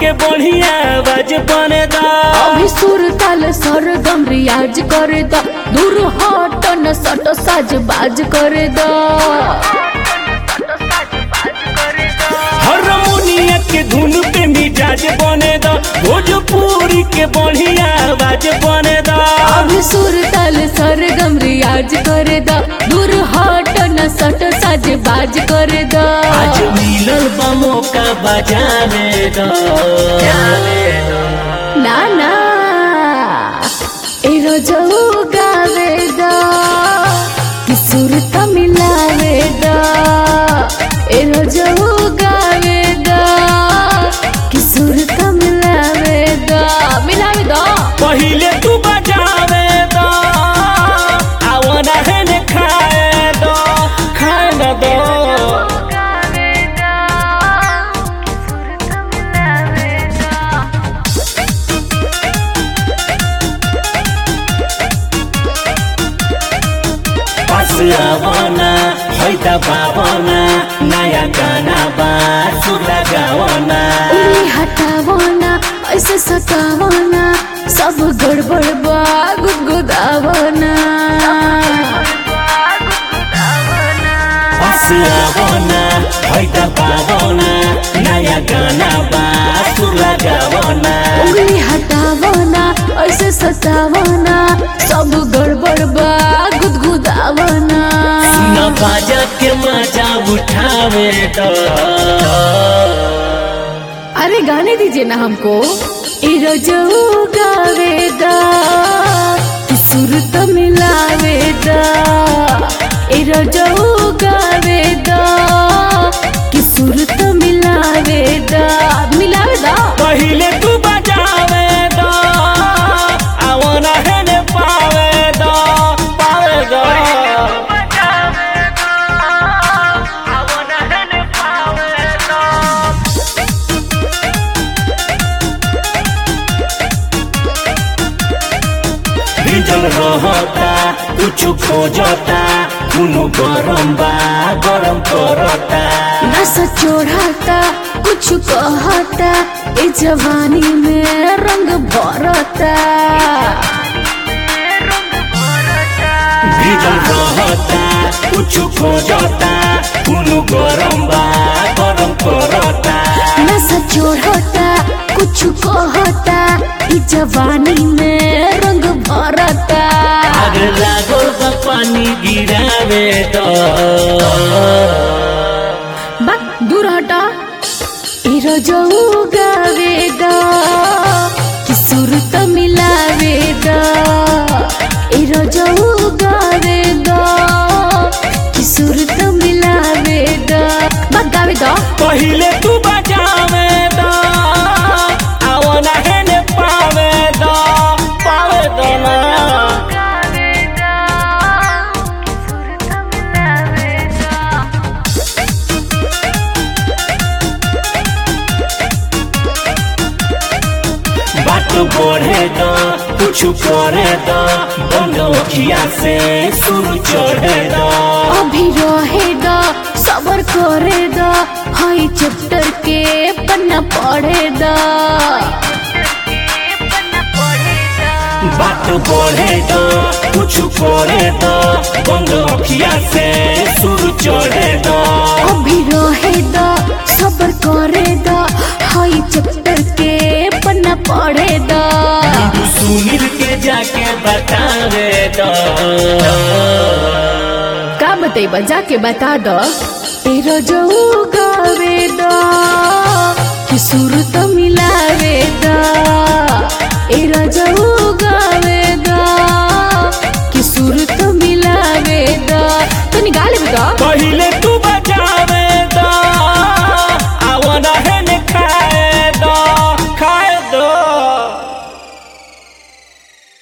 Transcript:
के बढ़िया आवाज बने दा अभी सुर ताल सरगम रियाज करे द दूर हट न सट साज बाज करे द हारमोनिया के धुन पे मिजाज बने दा भोजपुरी के बढ़िया आवाज बने दा अभी सुर ताल सरगम रियाज करे द दूर हट न सट साज बाज करे द आज मिलल बा मौका बजाने दा ना ना ए रोजो गावे द कि सुर त मिलावे द ए रोजो गावे द कि सुर त मिलावे द मिलावे द पहिले तू बजावे दा आवना है ने खाए दा खाए ना दो पास आवना हैदा बाबना नया गाना बा सुर लगावना उंगली हटावना ऐसे सतावना सब गड़बड़ बा गुदगुदावना पास आवना हैदा बाबना नया गाना बा सुर लगावना उंगली हटावना ऐसे सतावना सब गड़बड़ बा गुदगुदावना न बाजा के मजा उठावे तो अरे गाने दीजिए ना हमको ए रोजो गावे दा कि सुर तो मिलावे दा ए रोजो गावे दा कि सुर तो मिलावे दा मिलावे दा पहिले तू बजावे दो आवना है ने पावे दो पावे दो भिजल रहता कुछ खोजता कुनु गरम बा गरम करता नस चोढ़ाता कुछ कहता ए जवानी में रंग भरता भिजल रहता कुछ खोजता कुनु गरम बा गरम करता नस चोढ़ता कुछ कहता ई जवानी में रंग भरता आग लागल बा पानी गिरावे तो बक दूर हटा ई रोजो गावे दा कि सुर त मिलावे दा ई रोजो गावे दा कि सुर त मिलावे दा बक गावे दा पहिले तू बजावे दो आवना है ने पावे दो पावे दो ना बात बढ़े दो कुछ करे दो बंद अखिया से शुरू चढ़े दो अभी रहे दा सबर करे दा हाई चैप्टर के पन्ना पढ़े दा बात बढ़े दो कुछ करे दो बंद अखिया से शुरू चढ़े दो अभी रहे दा सबर करे दा हाई चैप्टर के पन्ना पढ़े दा तू सुनील के जाके बतावे दो का बतेबा जाके बता द ए रोजो गावे दा कि सुर तो मिलावे दा ए रोजो गावे